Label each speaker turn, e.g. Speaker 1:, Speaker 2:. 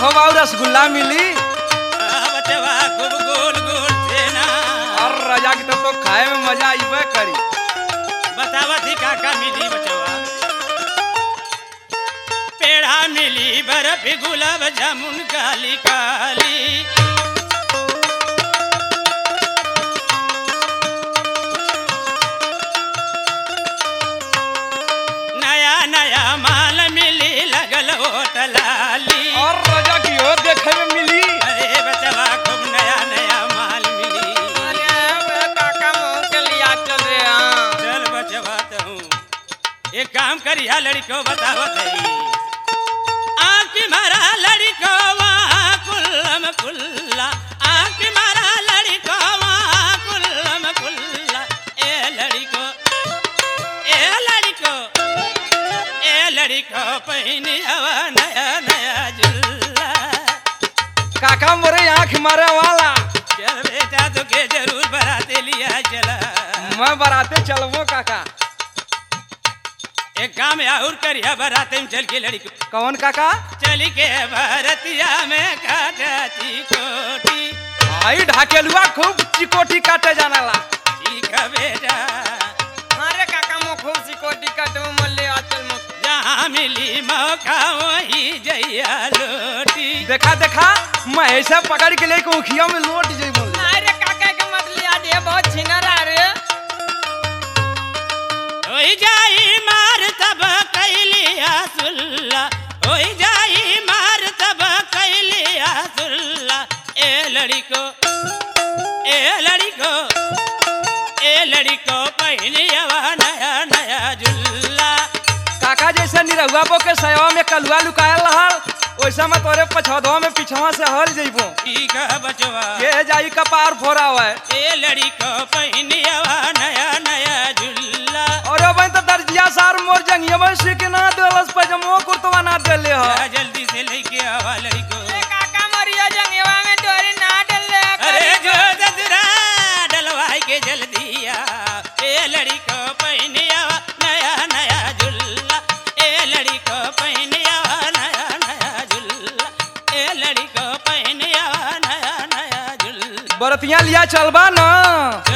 Speaker 1: हो बाबू रसगुल्ला मिली
Speaker 2: आ बचवा खूब गोल गोल छेना
Speaker 1: और राजा की तब तो खाए में मजा आईबे करी
Speaker 2: बतावा थी काका मिली बचवा पेड़ा मिली बर्फ गुलाब जामुन काली काली नया नया माल मिली लगल होटलाली
Speaker 1: और राजा की हो देखे में मिली
Speaker 2: अरे बचवा खूब नया नया माल मिली
Speaker 3: अरे काका मुंह के लिया चल रे हाँ
Speaker 2: चल बचवा हूँ एक काम करिया लड़को बताओ तई आँख मारा लड़को वहाँ कुल्लम कुल्ला आँख मारा लड़को वहाँ कुल्लम कुल्ला ए लड़को ए लड़को ए लड़को पहनी हवा नया नया जुल्ला
Speaker 1: काका मोरे आँख मारे वाला
Speaker 2: चल बेटा तो के जरूर बराते लिया चला
Speaker 1: मैं बराते चलबो काका
Speaker 2: एक काम और करिया बराते में चल के लड़की
Speaker 1: कौन काका
Speaker 2: चली के भरतिया में काटती कोटी
Speaker 1: आई ढाकेलुआ खूब चिकोटी काटे जाना ला
Speaker 2: ठीक है बेटा
Speaker 3: अरे काका मुंह खूब सिकोटी कट में मल्ले आचल मुंह
Speaker 2: जहाँ मिली मौका वही जइया लोटी
Speaker 1: देखा देखा मैं ऐसा पकड़ के लेके उखिया में लोट जइबो
Speaker 3: अरे काका के मत लिया दे बहुत छिनरा रे
Speaker 2: होई जाई मार तब कैलिया सुल्ला होई जाई मार तब कैलिया सुल्ला ए लड़को ए लड़को ए लड़को पहनिया नया नया जुल्ला
Speaker 1: काका जैसे निरहुआ बो के सयवा में कलुआ लुकायल रहल वैसा मैं तोरे पछौधवा में पिछवा से हल जइबो
Speaker 2: ठीक है बचवा
Speaker 1: ये जाई कपार फोरा हुआ
Speaker 2: ए लड़को पहनिया नया नया जुल्ला
Speaker 1: और अब तो दर्जिया सार मोर जंगिया में से के ना देलस पजमो कुर्तवा ना देले हो
Speaker 2: जा जल्दी से लेके आवा लड़को
Speaker 3: ए काका मरिया जंगवा में डोरी ना डल ले
Speaker 2: अरे जो ददरा डलवाई के जल्दी आ ए लड़ी को पहनिया नया नया झुल्ला ए लड़ी को पहनिया नया नया झुल्ला ए लड़ी को पहनिया नया नया झुल्ला
Speaker 1: बरतिया लिया चलबा ना